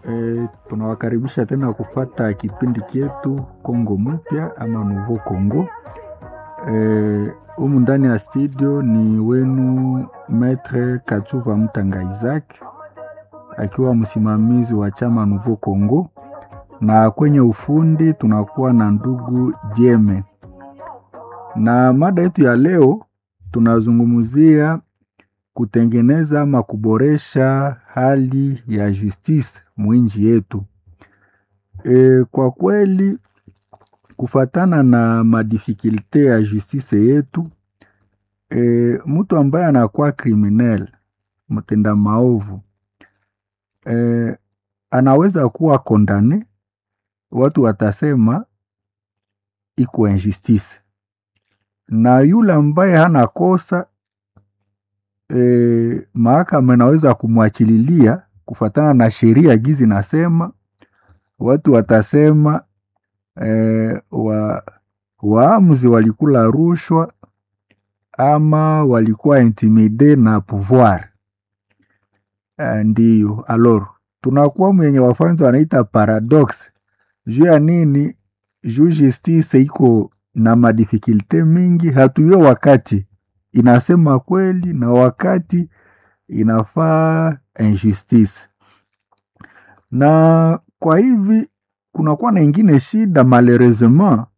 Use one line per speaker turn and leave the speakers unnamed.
E, tunawakaribisha tena kufata kipindi chetu Kongo Mpya ama Nouveau Congo. Humu e, ndani ya studio ni wenu Maitre Kachuva Mtanga Isaac akiwa msimamizi wa chama Nouveau Congo, na kwenye ufundi tunakuwa na ndugu Jeme, na mada yetu ya leo tunazungumzia kutengeneza ama kuboresha hali ya justice mwinji yetu. E, kwa kweli kufatana na madifikulte ya justice yetu e, mtu ambaye anakuwa criminel mtenda maovu e, anaweza kuwa kondane, watu watasema iko injustice, na yule ambaye hana kosa E, mahakama inaweza kumwachililia kufatana na sheria gizi nasema, watu watasema e, wa, waamuzi walikula rushwa ama walikuwa intimide na pouvoir e, ndiyo alor tunakuwa mwenye wafanzi wanaita paradox juu ya nini? Juu justice iko na madifikulte mingi, hatuyo wakati inasema kweli na wakati inafaa injustice. Na kwa hivi kunakuwa na ingine shida malheureusement,